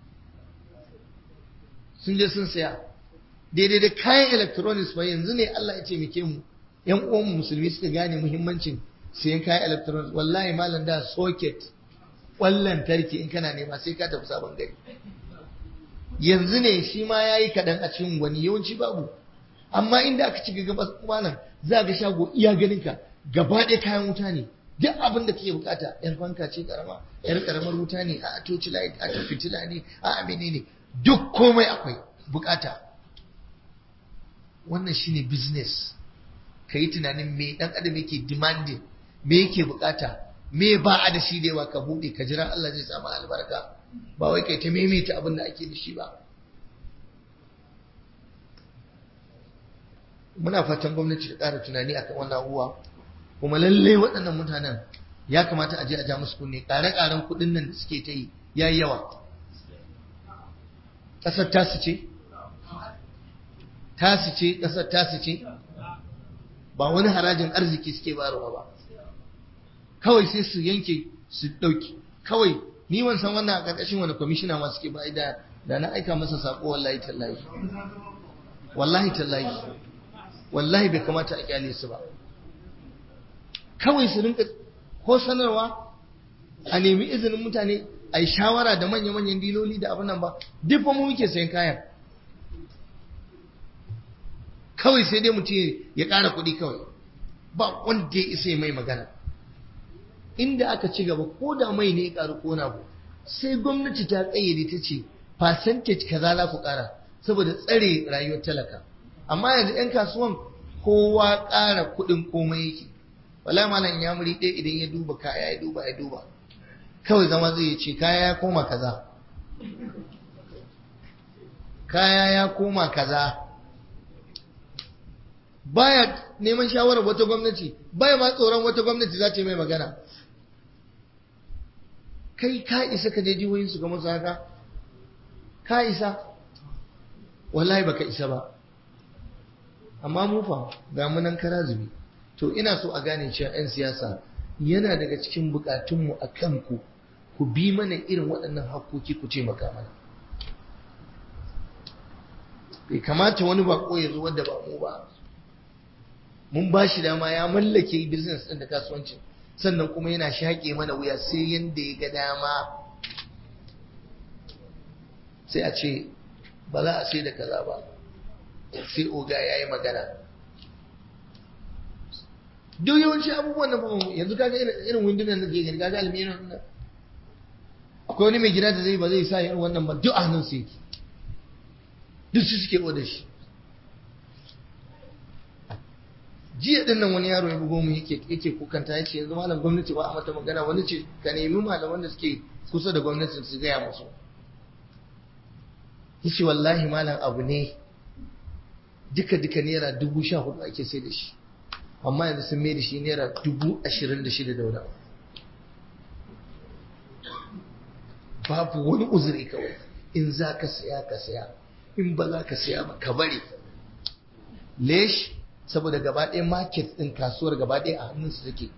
Sun je sun saya. daidai da kayan electronics ba yanzu ne Allah ya taimake mu yan uwan musulmi suka gane muhimmancin sayan kayan electronics wallahi malam da socket wallan tarki in kana nema sai ka tafi sabon gari yanzu ne shi ma yayi kadan a cikin wani yawanci babu amma inda aka ci gaba malam za ga shago iya ganin ka gaba ɗaya kayan wuta ne duk abin da kake bukata yar fanka ce karama yar karamar wuta ne a toci light a fitila ne a amene ne duk komai akwai bukata wannan shine business ka yi tunanin me dan adam yake demanding me yake bukata me ba a da shi da yawa ka buɗe ka jira Allah zai samu albarka ba wai kai ta maimaita abin da ake da shi ba muna fatan gwamnati ta ƙara tunani akan wannan abubuwa kuma lallai waɗannan mutanen ya kamata a je a ja musu kunne ƙare-ƙaren kuɗin nan da suke ta yi ya yi yawa ƙasar tasu ce tasu ce ƙasar tasu ce ba wani harajin arziki suke bayarwa ba kawai sai su yanke su ɗauki kawai ni wan san wannan a ƙarƙashin wani kwamishina ma suke ba da da na aika masa saƙo wallahi tallahi wallahi tallahi wallahi bai kamata a kyale su ba kawai su rinka ko sanarwa a nemi izinin mutane a yi shawara da manya-manyan diloli da abin nan ba duk ba mu muke sayan kayan kawai sai dai mutum ya ƙara kuɗi kawai ba wanda ya isa mai magana inda aka ci gaba ko da mai ne ya ƙaru ko na bu sai gwamnati ta ƙayyade ta ce percentage kaza za ku ƙara saboda tsare rayuwar talaka amma yanzu 'yan kasuwan kowa ƙara kuɗin komai yake wala malam ya muri ɗaya idan ya duba kaya ya duba ya duba kawai zama zai ce kaya ya koma kaza kaya ya koma kaza baya neman shawarar wata gwamnati baya ma tsoron wata gwamnati za ta yi mai magana kai ka isa ka je jihohin su ga masu haka ka isa wallahi baka isa ba amma mu fa ga mu nan kara zubi to ina so a gane cewa 'yan siyasa yana daga cikin bukatunmu a kanku ku bi mana irin waɗannan hakkoki ku ce maka mana bai kamata wani bako ya zo wanda ba mu ba mun ba shi dama ya mallake business ɗin da kasuwancin sannan kuma yana shaƙe mana wuya sai yanda ya ga dama sai a ce ba za a sai da kaza ba sai oga ya yi magana duk yawanci abubuwan nan yanzu kaga irin windunan da ke gani kaga aluminium nan akwai wani mai gida da zai ba zai sa irin wannan ba duk a hannun su yake duk su suke oda shi jiya din nan wani yaro ya bugo mu yake yake kukanta yace yanzu malam gwamnati ba a mata magana wani ce ka nemi malaman da suke kusa da gwamnatin su gaya musu yace wallahi malam abu ne duka duka naira dubu sha hudu ake sai da shi amma yanzu sun mai da shi naira dubu ashirin da shida da wani babu wani uzuri kawai in za ka saya ka saya in ba za ka saya ba ka bari lesh saboda gaba ɗaya market ɗin kasuwar gaba ɗaya a hannunsu take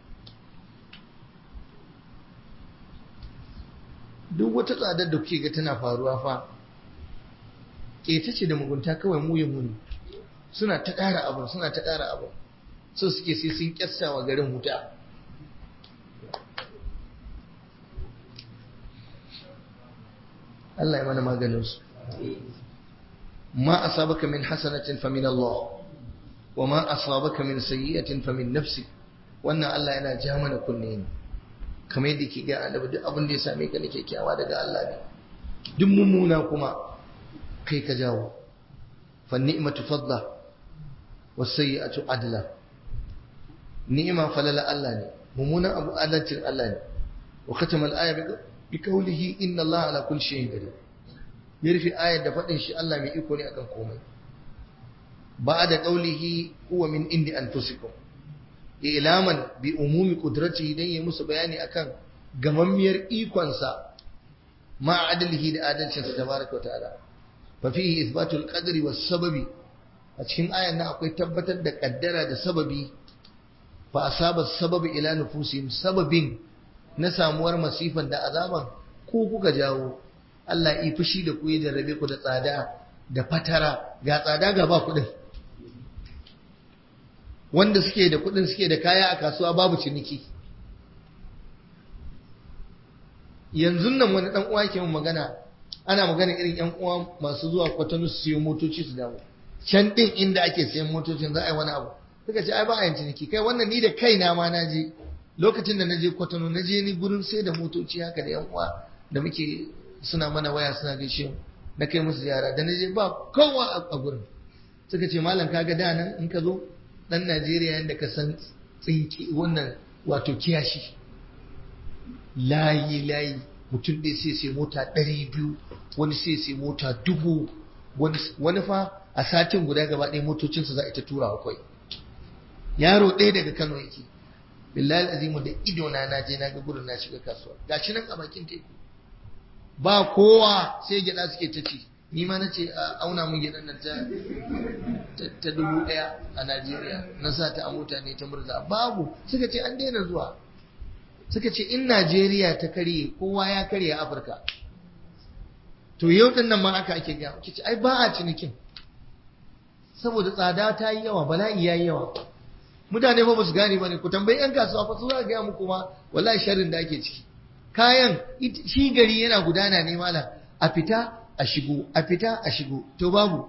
duk wata tsadar da kuke ga tana faruwa fa ƙeta ce da mugunta kawai mu muni suna ta ƙara abu suna ta ƙara abu so suke sai sun kyasta wa garin wuta Allah ya mana maganin su ma asabaka min hasanatin fa min Allah wa ma asabaka min sayyi'atin fa min nafsik wannan Allah yana ja mana kunne ne kamar yadda ke ga annabi duk abin da ya same ka ne kyakkyawa daga Allah ne duk mummuna kuma kai ka jawo fa ni'matu fadla was sayyi'atu adla ni'ima falala Allah ne mummunan abu adalcin Allah ne wa khatama al-aya bi qawlihi inna Allah ala kulli shay'in qadir ya rufe ayar da faɗin shi Allah mai iko ne akan komai ba da qawlihi huwa min indi anfusikum ilaman bi umumi qudratihi dan yi musu bayani akan gamammiyar ikonsa ma adalihi da adalcinsa tabaraka wa ta'ala fa fihi ithbatul qadri was sababi a cikin ayan nan akwai tabbatar da kaddara da sababi fa asaba sababi ila nufusihim sababin na samuwar masifan da azaban ko kuka jawo Allah yi fushi da ku ya jarrabe ku da tsada da fatara ga tsada ga ba kuɗin wanda suke da kuɗin suke da kaya a kasuwa babu ciniki yanzu nan wani dan uwa ke mun magana ana magana irin yan uwa masu zuwa kwatano su siyo motoci su dawo can din inda ake sayan motocin za a yi wani abu suka ce ai ba a yin ciniki kai wannan ni da kaina ma na je lokacin da na je kwatano na je ni gurin sai da motoci haka da yan uwa da muke suna mana waya suna gaishe na kai musu ziyara da na je ba kowa a gurin suka ce malam kaga da nan in ka zo dan Najeriya yanda ka san tsinki wannan wato kiyashi layi layi mutum ɗaya sai sai mota ɗari biyu wani sai sai mota dubu wani fa a satin guda gaba ɗaya motocinsa za a ita tura akwai yaro ɗaya daga Kano yake billahi azimu da ido na na je na ga gurin na shiga kasuwa gashi nan a bakin teku ba kowa sai gyada suke ta ci ni ma nace a auna mun gyadan nan ta ta dubu ɗaya a Najeriya na sa ta a mota ne ta murza babu suka ce an daina zuwa suka ce in Najeriya ta karye kowa ya karye a Afirka to yau din nan ma aka ake gaya kici ai ba a cinikin saboda tsada ta yi yawa bala'i ya yi yawa mutane fa ba su gane ba ne ku tambayi yan kasuwa fa su za gaya muku ma wallahi sharrin da ake ciki kayan shi gari yana gudana ne malam a fita a shigo a fita a shigo to babu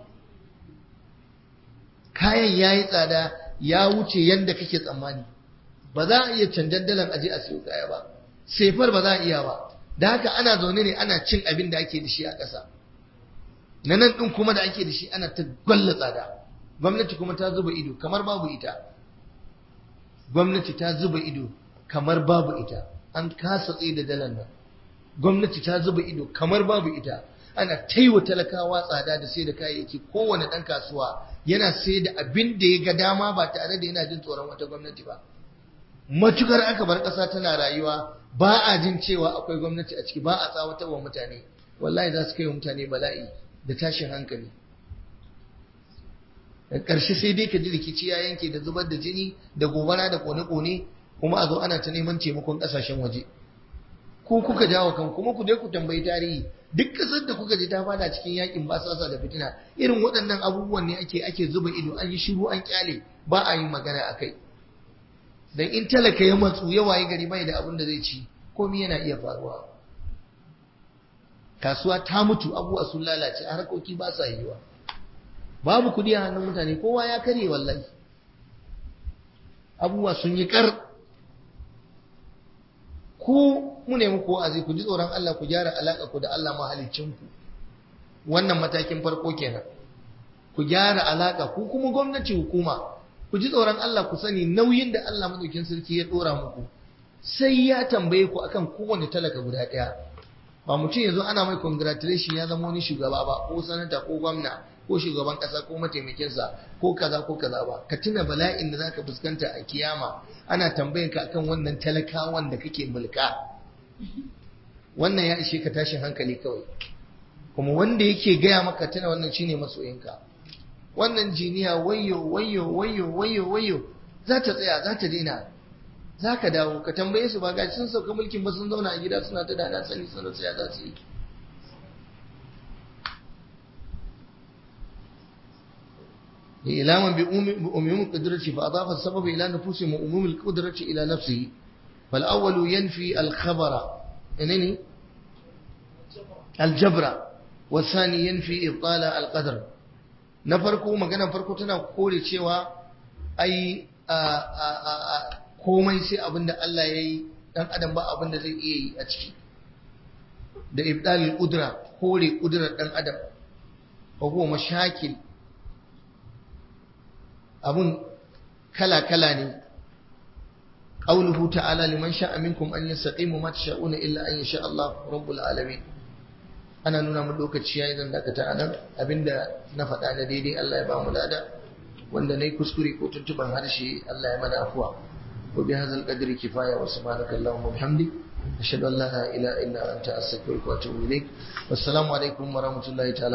kayan ya yi tsada ya wuce yadda kake tsammani ba za a iya canjan dalan aje a siyo kaya ba sefar ba za a iya ba da haka ana zaune ne ana cin abin da ake da shi a ƙasa na nan ɗin kuma da ake da shi ana ta gwalla tsada gwamnati kuma ta zuba ido kamar babu ita gwamnati ta zuba ido kamar babu ita an kasa tsaye da dalar nan gwamnati ta zuba ido kamar babu ita ana taiwa talakawa tsada da sai da kayayyaki kowane ɗan kasuwa yana sai da abin da ya ga dama ba tare da yana jin tsoron wata gwamnati ba matukar aka bar ƙasa tana rayuwa ba a jin cewa akwai gwamnati a ciki ba a tsawatar wa mutane wallahi za su kai wa mutane bala'i da tashin hankali da ƙarshe sai dai ka ji rikici ya yanke da zubar da jini da gobara da kone-kone kuma a zo ana ta neman taimakon ƙasashen waje ko kuka jawo kan kuma ku dai ku tambayi tarihi duk ƙasar da kuka ji ta fada cikin yakin basasa da fitina irin waɗannan abubuwan ne ake ake zuba ido an yi shiru an kyale ba a yin magana a kai dan in talaka ya matsu ya waye gari bai da abin da zai ci komai yana iya faruwa kasuwa ta mutu abubuwa sun lalace harkoki ba sa yiwa babu kudi a hannun mutane kowa ya karye wallahi abubuwa sun yi kar ku mu ne muku wa'azi ku ji tsoron Allah ku gyara alaka ku da Allah mahaliccinku wannan matakin farko kenan ku gyara alaka ku kuma gwamnati hukuma ku ji tsoron Allah ku sani nauyin da Allah madaukin sarki ya dora muku sai ya tambaye ku akan kowane talaka guda ɗaya ba mutum yanzu ana mai congratulation ya zama wani shugaba ba ko sanata ko gwamna ko shugaban kasa ko mataimakinsa ko kaza ko kaza ba ka tuna bala'in da zaka fuskanta a kiyama ana tambayan ka akan wannan talakawan da kake mulka wannan ya ishe ka tashin hankali kawai kuma wanda yake gaya maka tuna wannan shine masoyinka wannan jiniya wayo wayo wayo wayo wayo za ta tsaya za ta daina za ka dawo ka tambaye su ba gashi sun sauka mulkin ba sun zauna a gida suna ta dana sani sun rasa ya za su yi إلاما بأموم القدرة فأضاف السبب إلى نفوسهم وأموم القدرة إلى نفسه فالأول ينفي الخبر إنني الجبر والثاني ينفي إبطال القدر نفرقوا مكان فرقوا تنا قولي شوى أي komai sai abin da Allah ya yi ɗan adam ba abin da zai iya yi a ciki da ibdalil udra kore kudurar ɗan adam wa huwa mashakil abun kala-kala ne qauluhu ta'ala liman sha'a minkum an yastaqimu ma tasha'una illa an yasha Allah rabbul alamin ana nuna mu lokaci yayin zan dakata anan abinda na faɗa na daidai Allah ya ba mu lada wanda nayi kuskure ko tuntuban harshe Allah ya mana afuwa wa bi hadzal qadri kifaya wa subhanaka allahumma wa bihamdik ashhadu an la ilaha illa anta astaghfiruka wa atubu ilaik wassalamu alaikum wa rahmatullahi ta'ala